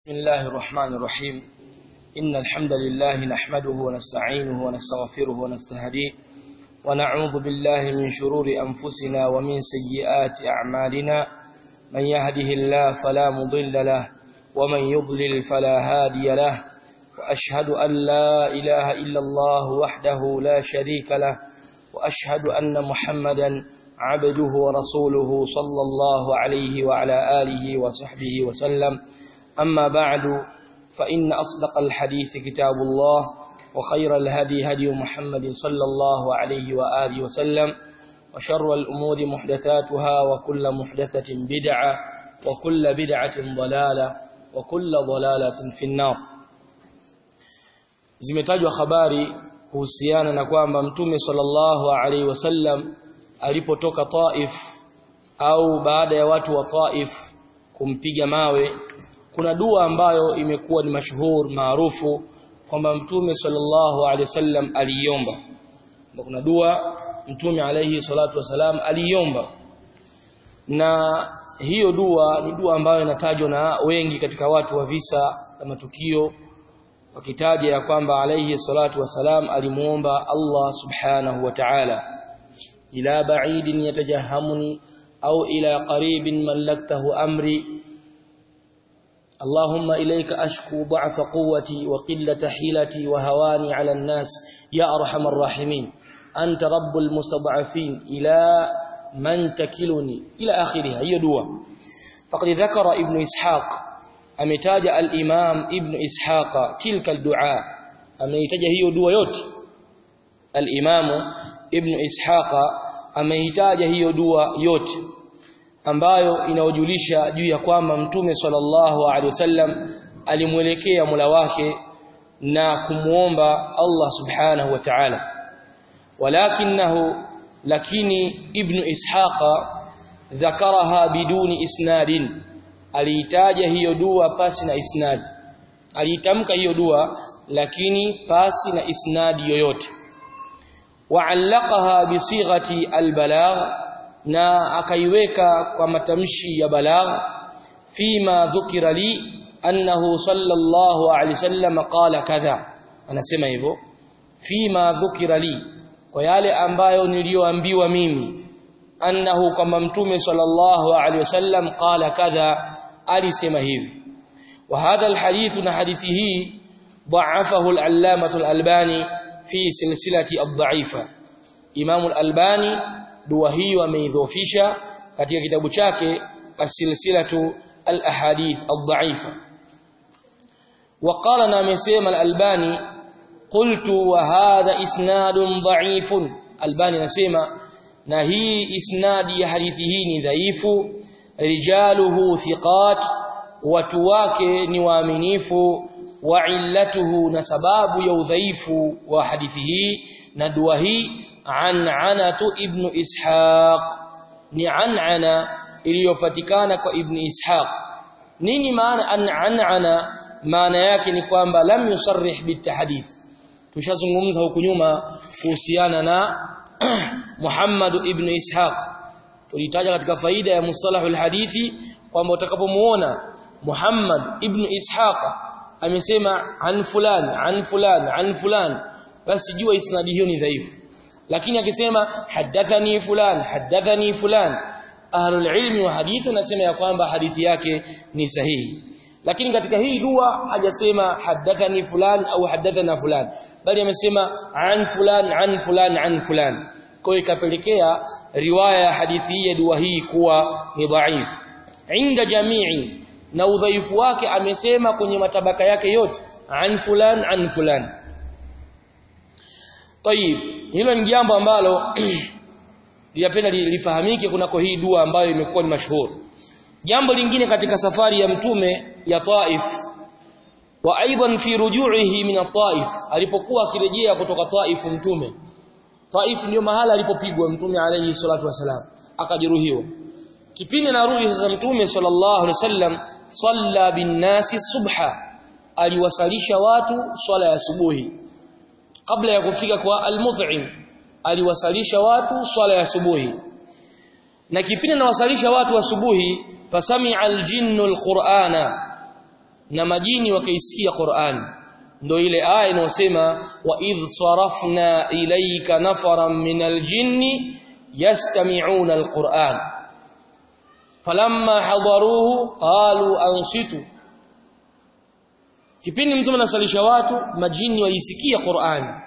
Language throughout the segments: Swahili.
بسم الله الرحمن الرحيم إن الحمد لله نحمده ونستعينه ونستغفره ونستهديه ونعوذ بالله من شرور أنفسنا ومن سيئات أعمالنا من يهده الله فلا مضل له ومن يضلل فلا هادي له وأشهد أن لا إله إلا الله وحده لا شريك له وأشهد أن محمدا عبده ورسوله صلى الله عليه وعلى آله وصحبه وسلم أما بعد فإن أصدق الحديث كتاب الله وخير الهدي هدي محمد صلى الله عليه وآله وسلم وشر الأمور محدثاتها وكل محدثة بدعة وكل بدعة ضلالة وكل ضلالة في النار zimetajwa habari kuhusiana na kwamba mtume sallallahu alaihi wasallam alipotoka Taif au baada ya watu wa Taif kumpiga mawe kuna dua ambayo imekuwa ni mashuhur maarufu kwamba mtume sallallahu alaihi wasallam aliiomba kuna dua mtume alaihi salatu wasalam aliiomba na hiyo dua ni dua ambayo inatajwa na wengi katika watu wa visa na matukio wakitaja ya kwamba alaihi salatu wasalam alimuomba Allah subhanahu wa ta'ala ila ba'idin yatajahamuni au ila qaribin mallaktahu amri اللهم إليك أشكو ضعف قوتي وقلة حيلتي وهواني على الناس يا أرحم الراحمين أنت رب المستضعفين إلى من تكلني إلى آخرها هي دوا فقد ذكر ابن إسحاق أمتاج الإمام ابن إسحاق تلك الدعاء أمتاج هي دوا يوت الإمام ابن إسحاق أمتاج هي دوا يوت ambayo inaojulisha juu ya kwamba mtume sallallahu alaihi wasallam alimwelekea Mola wake na kumuomba Allah subhanahu wa ta'ala walakinahu lakini ibn ishaqa dhakaraha biduni isnadin aliitaja hiyo dua pasi na isnad aliitamka hiyo dua lakini pasi na isnadi yoyote wa'allaqaha bisighati albalagh na akaiweka kwa matamshi ya balagh fima dhukira li annahu sallallahu alaihi wasallam qala kadha anasema hivyo fima dhukira li kwa yale ambayo niliyoambiwa mimi annahu kama mtume sallallahu alaihi wasallam qala kadha alisema hivi wa hadha alhadith na hadithi hii ضعفه العلامة الألباني في سلسلة الضعيفة إمام الألباني dua hiyo ameidhofisha katika kitabu chake as-silsilatu al-ahadith ad-da'ifa وقال na amesema al-albani qultu wa hadha isnadun dha'ifun albani anasema na hii isnadi ya hadithi hii ni dhaifu rijaluhu thiqat watu wake ni waaminifu wa illatuhu na sababu ya udhaifu wa hadithi hii na dua hii an'anatu ibn ishaq ni an'ana iliyopatikana kwa ibn ishaq nini maana an'ana maana yake ni kwamba lam yusarrih bitahdith tushazungumza huku nyuma kuhusiana na Muhammad ibn ishaq tulitaja katika faida ya mustalahu alhadithi kwamba utakapomuona Muhammad ibn ishaq amesema an fulan an fulan an fulan basi jua isnadi hiyo ni dhaifu lakini akisema hadathani fulan hadathani fulan ahlul ilmi wa hadithi nasema ya kwamba hadithi yake ni sahihi lakini katika hii dua hajasema hadathani fulan au hadathana fulan bali amesema an fulan an fulan an fulan kwa ikapelekea riwaya ya hadithi hii ya dua hii kuwa ni dhaif inda jamii na udhaifu wake amesema kwenye matabaka yake yote an fulan an fulan Tayib, hilo ni jambo ambalo linapenda lifahamike kunako hii dua ambayo imekuwa ni mashuhuri. Jambo lingine katika safari ya mtume ya Taif wa aidan fi ruju'ihi min Taif alipokuwa akirejea kutoka Taif mtume. Taif ndio mahala alipopigwa mtume alayhi salatu wasalam akajeruhiwa. Kipindi anarudi sasa mtume sallallahu alaihi wasallam salla bin nasi subha aliwasalisha watu swala ya asubuhi kabla ya kufika kwa al-mut'im aliwasalisha watu swala ya asubuhi na kipindi anawasalisha watu asubuhi fasami'a al-jinnu al-qur'ana na majini wakaisikia Qur'an ndio ile aya inayosema wa idh sarafna ilayka nafaran minal jinni yastami'una alquran falamma hadaruhu qalu ansitu kipindi mtume anasalisha watu majini waisikia Qur'an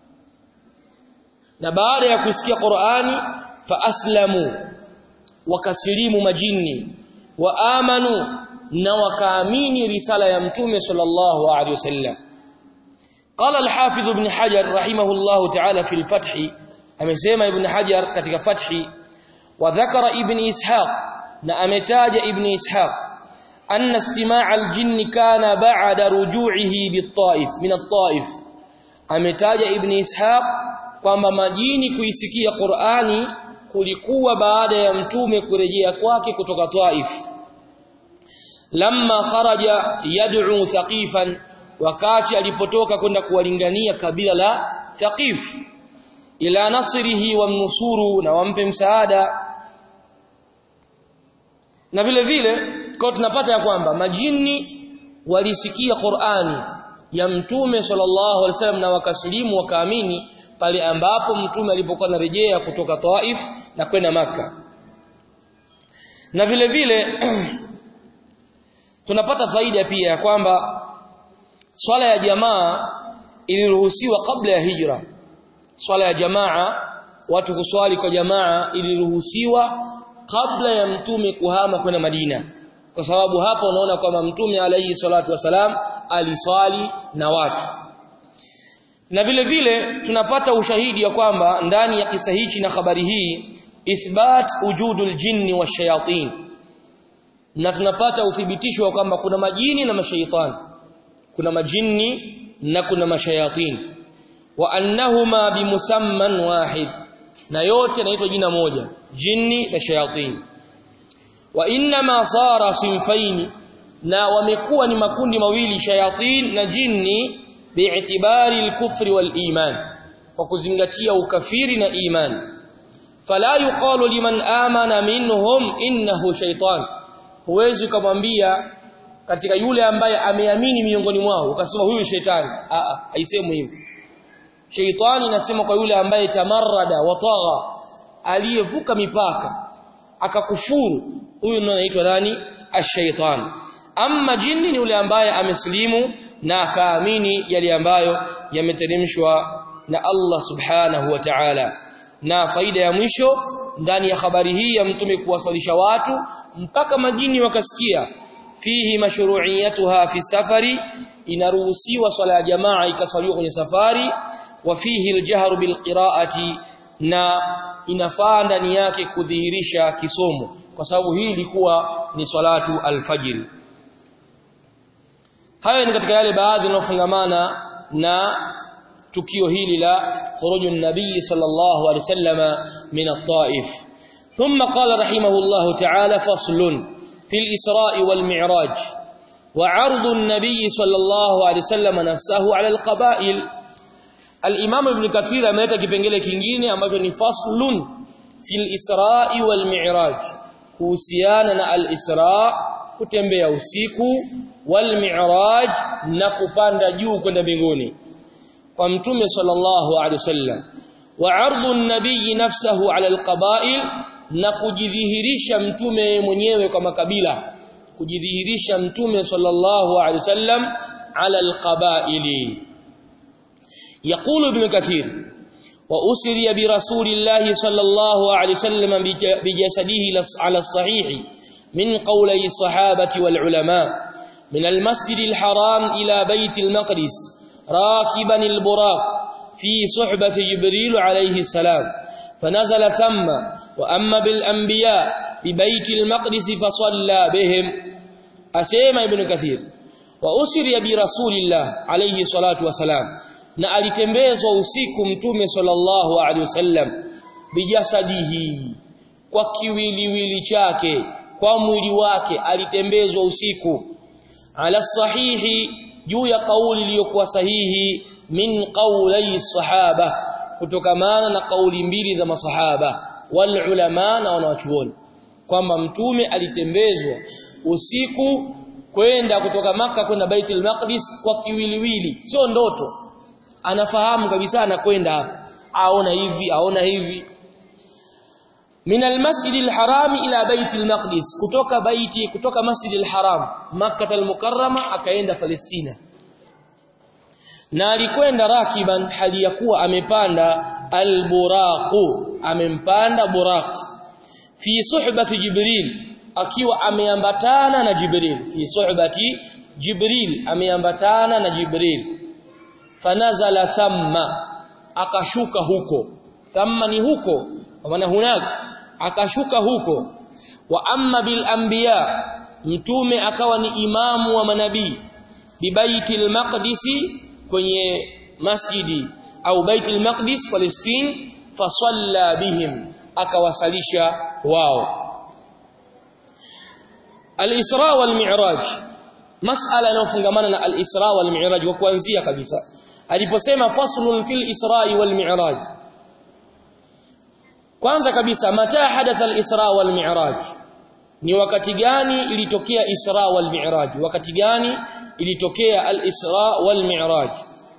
na baada ya kusikia Qur'ani fa aslamu wakasilimu majini wa amanu na wakaamini risala ya mtume sallallahu alaihi wasallam قال الحافظ ابن حجر رحمه الله تعالى في الفتح amesema ibn hajar katika fathi wa dhakara ibn ishaq na ametaja ibn ishaq anna istimaa' al-jinn kana ba'da ruju'ihi bit-ta'if min at-ta'if ametaja ibn ishaq kwamba majini kuisikia Qur'ani kulikuwa baada ya mtume kurejea kwake kutoka Taif lamma kharaja yad'u thaqifan wakati alipotoka kwenda kuwalingania kabila la Thaqif ila nasrihi wa mnusuru na wampe msaada na vile vile kwa tunapata ya kwamba majini walisikia Qur'ani ya mtume sallallahu alaihi wasallam na wakasilimu wakaamini pale ambapo mtume alipokuwa anarejea kutoka Taif na kwenda maka na vile vile tunapata faida pia ya kwamba swala ya jamaa iliruhusiwa kabla ya hijra swala ya jamaa watu kuswali kwa jamaa iliruhusiwa kabla ya mtume kuhama kwenda Madina kwa sababu hapa unaona kwamba mtume alayhi salatu wasalam aliswali na watu na vile vile tunapata ushahidi ya kwamba ndani ya kisa hichi na habari hii ithbat wujudul jinni washayatin na tunapata uthibitisho wa kwamba kuna majini na mashaitani kuna majini na kuna mashayatin wa annahuma bimusamman wahid na yote yanaitwa jina moja jini na shayatin wa inma sara sinfaini na wamekuwa ni makundi mawili shayatin na jini bi'tibari al-kufri wal-iman kwa kuzingatia ukafiri na iman fala yuqalu liman amana minhum innahu shaytan huwezi kumwambia katika yule ambaye ameamini miongoni mwao ukasema huyu shetani a a haisemi hivyo Sheitani inasema kwa yule ambaye tamarrada watagha aliyevuka mipaka akakufuru huyu ndiye anaitwa nani ash-shaytan amma jini ni yule ambaye amesilimu na akaamini yale ambayo yameteremshwa na Allah subhanahu wa ta'ala na faida ya mwisho ndani ya habari hii ya mtume kuwasalisha watu mpaka majini wakasikia fihi mashru'iyatuha fi safari inaruhusiwa swala ya jamaa ikaswaliwa kwenye safari wa fihi aljahru bilqira'ati na inafaa ndani yake kudhihirisha kisomo kwa sababu hii ilikuwa ni salatu alfajiri haya ni katika yale baadhi yanayofungamana na tukio hili la khurujun nabii sallallahu alaihi wasallama min at-taif thumma qala rahimahullahu ta'ala faslun fil isra'i wal mi'raj wa 'ardu an-nabii sallallahu alaihi wasallam nafsahu 'ala al-qaba'il al-imam ibn kathir ameleta kipengele kingine ambacho ni faslun fil isra'i wal mi'raj kuhusiana na al-isra' kutembea usiku wal mi'raj na kupanda juu kwenda mbinguni kwa mtume sallallahu alaihi wasallam wa ardu an-nabiy nafsahu ala al-qaba'il na kujidhihirisha mtume mwenyewe kwa makabila kujidhihirisha mtume sallallahu alaihi wasallam ala al-qaba'ili يقول ابن كثير وأسري برسول الله صلى الله عليه وسلم بجسده على الصحيح من قولي الصحابة والعلماء من المسجد الحرام إلى بيت المقدس راكبا البراق في صحبة جبريل عليه السلام فنزل ثم وأما بالأنبياء ببيت المقدس فصلى بهم أسيما ابن كثير وأسري برسول الله عليه الصلاة والسلام na alitembezwa usiku mtume sallallahu alaihi wasallam bijasadihi kwa kiwiliwili chake kwa mwili wake alitembezwa usiku ala sahihi juu ya kauli iliyokuwa sahihi min qawli sahaba kutokamana na kauli mbili za masahaba wal ulama na wanawachuoni kwamba mtume alitembezwa usiku kwenda kutoka maka kwenda Baitul Maqdis kwa kiwiliwili sio ndoto anafahamu kabisa anakwenda hapa aona hivi aona hivi min almasjid alharam ila bait almaqdis kutoka baiti kutoka masjid alharam makkah almukarrama akaenda palestina na alikwenda rakiban hali ya kuwa amepanda alburaqu amempanda buraq fi suhbati jibril akiwa ameambatana na jibril fi suhbati jibril ameambatana na jibril fanazala thamma akashuka huko thamma ni huko kwa maana hunak akashuka huko wa amma bil anbiya mtume akawa ni imamu wa manabii bibaitil maqdisi kwenye masjidi au baitul maqdis Palestine fasalla bihim akawasalisha wao al-Isra wal Mi'raj mas'ala inayofungamana na al-Isra wal Mi'raj kwa kuanzia kabisa aliposema faslun fil Isra wal Mi'raj kwanza kabisa mata hadatha al-Isra wal Mi'raj ni wakati gani ilitokea Isra wal Mi'raj wakati gani ilitokea al-Isra wal Mi'raj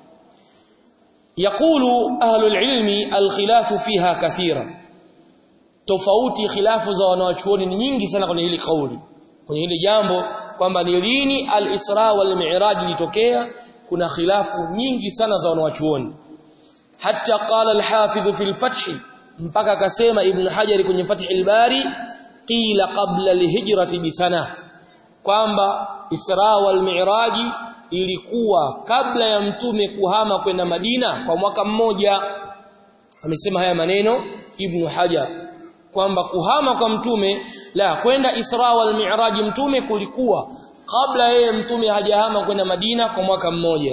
يقول أهل العلم الخلاف فيها كثيرا tofauti khilafu za wanawachuoni ni nyingi sana kwenye hili kauli kwenye hili jambo kwamba ni lini al-Isra wal Mi'raj ilitokea kuna khilafu nyingi sana za wanawachuoni hatta qala al-Hafidh fi al-Fath mpaka akasema Ibn Hajar kwenye Fath al-Bari qila qabla al-hijrati bisana kwamba Isra wal Mi'raj ilikuwa kabla ya mtume kuhama kwenda Madina kwa mwaka mmoja amesema haya maneno Ibn Hajar kwamba kuhama kwa mtume la kwenda Isra wal Mi'raj mtume kulikuwa kabla yeye mtume hajahama kwenda Madina kwa mwaka mmoja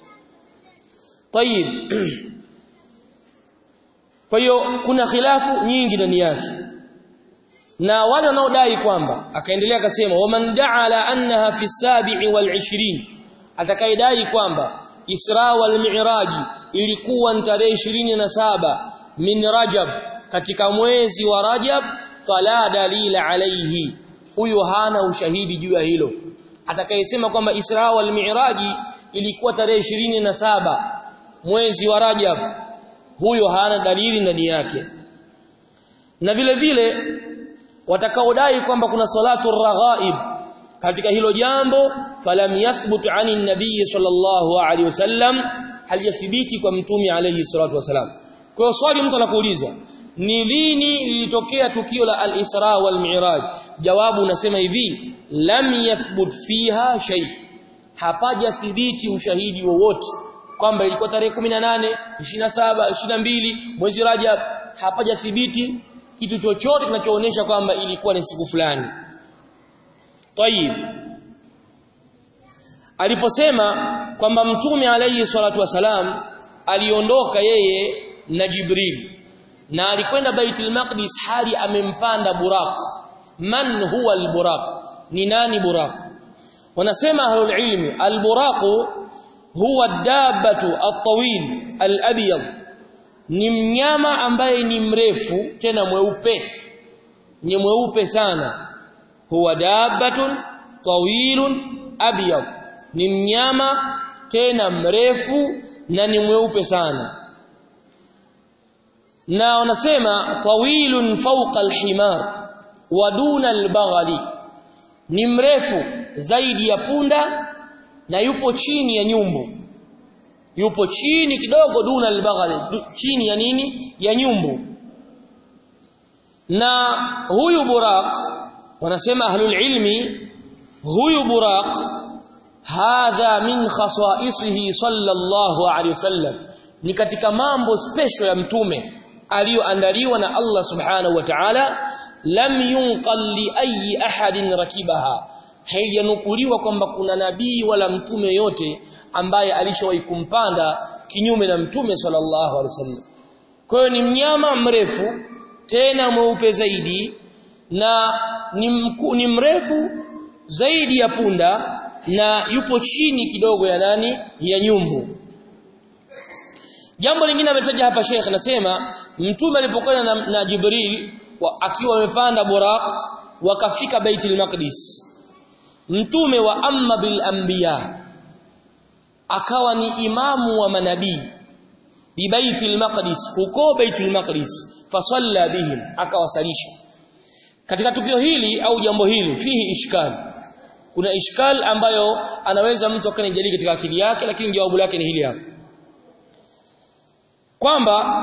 Tayib kwa hiyo kuna khilafu nyingi ndani yake na wale wanaodai kwamba akaendelea akasema waman da'ala annaha fi sabi'i wal 20 atakayedai kwamba Isra wal Mi'raj ilikuwa ni tarehe 27 min Rajab katika mwezi wa Rajab fala dalila alayhi huyo hana ushahidi juu ya hilo atakayesema kwamba Isra wal Mi'raj ilikuwa tarehe 27 mwezi wa Rajab huyo hana dalili ndani yake na vile vile watakaodai kwamba kuna salatu raghaib katika hilo jambo falam yathbut ani nabii sallallahu alaihi wasallam halijathibiti kwa mtume alaihi salatu wasalam kwa hiyo swali mtu anakuuliza ni lini lilitokea tukio la al-Isra wal Mi'raj jawabu unasema hivi lam yathbut fiha shay hapaja thibiti ushahidi wowote kwamba ilikuwa tarehe 18 27 22 mwezi Rajab hapaja thibiti kitu chochote kinachoonyesha kwamba ilikuwa ni siku fulani Tayib aliposema kwamba mtume alayhi salatu wasalam aliondoka yeye na Jibril na alikwenda Baitul Maqdis hali amempanda Buraq man huwa al-Buraq ni nani Buraq wanasema ahlul ilmi al-Buraq huwa dabbatu at-tawil al-abyad ni mnyama ambaye ni mrefu tena mweupe ni mweupe sana huwa dabbatun tawilun abyad ni mnyama tena mrefu na ni mweupe sana na wanasema tawilun fawqa alhimar wa duna albaghali ni mrefu zaidi ya punda na yupo chini ya nyumbu yupo chini kidogo duna albaghali chini ya nini ya nyumbu na huyu buraq wanasema ahlul ilmi huyu buraq hadha min khasaisihi sallallahu alayhi wasallam ni katika mambo special ya mtume aliyoandaliwa na Allah subhanahu wa ta'ala lam yunqal li ayi ahadin rakibaha haijanukuliwa kwamba kuna nabii wala mtume yote ambaye alishawahi kumpanda kinyume na mtume sallallahu alaihi wasallam kwa hiyo ni mnyama mrefu tena mweupe zaidi na ni, mku, ni mrefu zaidi ya punda na yupo chini kidogo ya nani ya nyumbu jambo lingine ametaja hapa Sheikh anasema mtume alipokwenda na, na Jibril wa, akiwa amepanda Buraq wakafika Baitul Maqdis mtume wa amma bil anbiya akawa ni imamu wa manabii bi baitul maqdis huko baitul maqdis fasalla bihim akawasalisha katika tukio hili au jambo hili fihi ishkal kuna ishkal ambayo anaweza mtu akanijadili katika akili yake lakini jawabu lake ni hili hapa kwamba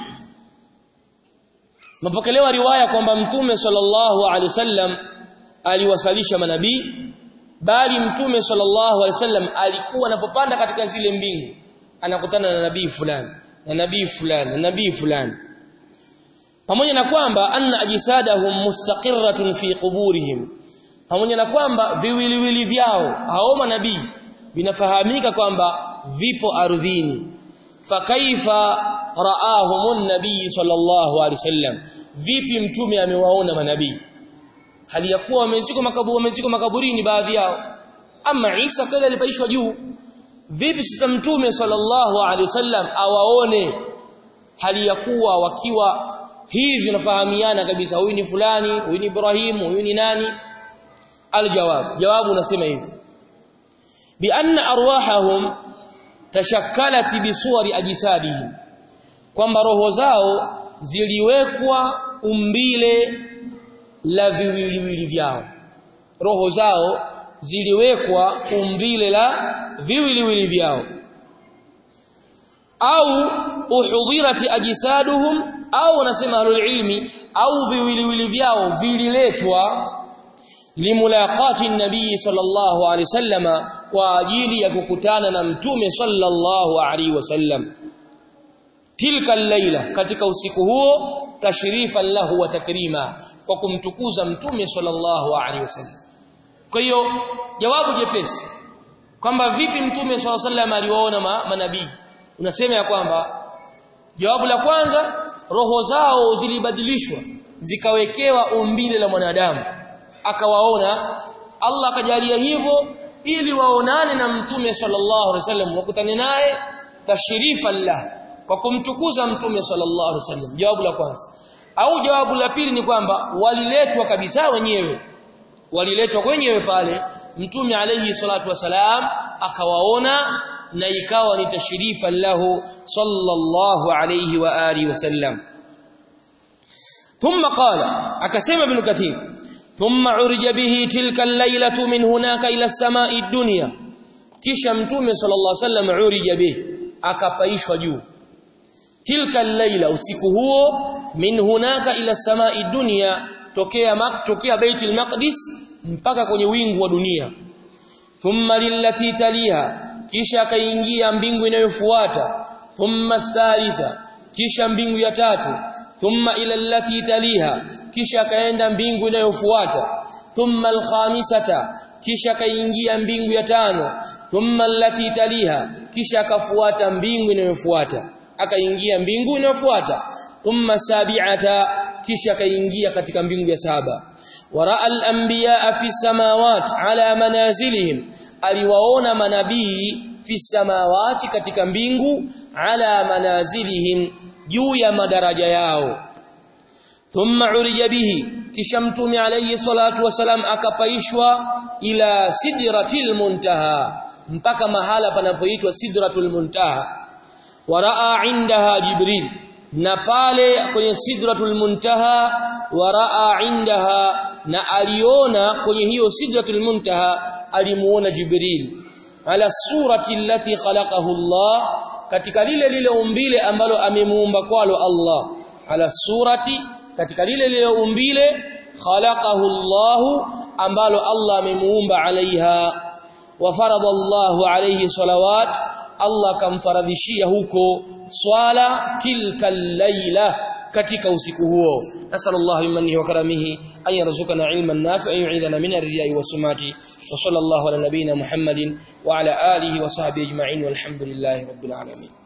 mapokelewa riwaya kwamba mtume sallallahu alaihi wasallam aliwasalisha manabii bali mtume sallallahu alaihi wasallam alikuwa anapopanda katika zile mbingu anakutana na nabii fulani na nabii fulani na nabii fulani pamoja na kwamba anna ajsadahum mustaqirratun fi quburihim pamoja na kwamba viwiliwili vyao hao manabii vinafahamika kwamba vipo ardhini fakaifa raahumun nabii sallallahu alaihi wasallam vipi mtume amewaona manabii hali ya kuwa wamezikwa makaburi wamezikwa makaburini baadhi yao ama Isa kadha alipaishwa juu vipi sasa mtume sallallahu alaihi wasallam awaone hali ya kuwa wakiwa hivi nafahamiana kabisa huyu ni fulani huyu ni Ibrahim huyu ni nani aljawab jawabu unasema hivi bi anna arwahahum tashakkalat bi suwari ajsadihim kwamba roho zao ziliwekwa umbile la viwiliwili vyao roho zao ziliwekwa umbile la viwiliwili vyao au uhudhirati ajsaduhum au wanasema ahlul ilmi au viwiliwili vyao vililetwa limulaqati nabii sallallahu alaihi wasallama kwa ajili ya kukutana na mtume sallallahu alaihi wasallam tilka al-laila katika usiku huo tashrifan lahu wa takrima kwa kumtukuza mtume sallallahu alaihi wasallam kwa hiyo jawabu jepesi kwamba vipi mtume sallallahu alaihi wasallam aliwaona ma, manabii unasema ya kwamba jawabu la kwanza roho zao zilibadilishwa zikawekewa umbile la mwanadamu akawaona Allah akajalia hivyo ili waonane na mtume sallallahu alaihi wasallam wakutane naye tashrifan lahu kwa kumtukuza mtume sallallahu alaihi wasallam jawabu la kwanza au jawabu la pili ni kwamba waliletwa kabisa wenyewe waliletwa wenyewe pale mtume alayhi salatu wasalam akawaona na ikawa ni tashrifa lahu sallallahu alayhi wa alihi wasallam thumma qala akasema ibn kathir thumma urija bihi tilka al-lailatu min hunaka ila as-sama'i ad-dunya kisha mtume sallallahu alayhi wasallam urija bihi akapaishwa juu tilka al-laila usiku huo min hunaka ila samai dunya tokea mak tokea baitul maqdis mpaka kwenye wingu wa dunia thumma lillati taliha kisha akaingia mbingu inayofuata thumma thalitha kisha mbingu ya tatu thumma ila allati taliha kisha akaenda mbingu inayofuata thumma alkhamisata kisha akaingia mbingu ya tano thumma allati taliha kisha akafuata mbingu inayofuata akaingia mbingu inayofuata thumma sabi'ata kisha akaingia katika mbingu ya saba waraa al-anbiya fi samawati ala manazilihim aliwaona manabii fi samawati katika mbingu ala manazilihim juu ya madaraja yao thumma urija bihi kisha mtume alayhi salatu wasalam akapaishwa ila sidratil muntaha mpaka mahala panapoitwa sidratul muntaha waraa indaha jibril na pale kwenye sidratul muntaha waraa indaha na aliona kwenye hiyo sidratul muntaha alimuona jibril ala surati allati khalaqahu Allah katika lile lile umbile ambalo amemuumba kwalo Allah ala surati katika lile lile umbile khalaqahu Allah ambalo Allah amemuumba alaiha wa farada Allah alayhi salawat Allah kamfaradhishia huko swala tilka laila katika usiku huo nasallallahu bimanihi wa karamihi an yarzuqana ilman nafi'an yu'idana min ar-riya'i wa sumati wa sallallahu ala nabiyyina muhammadin wa ala alihi wa sahbihi ajma'in walhamdulillahi rabbil alamin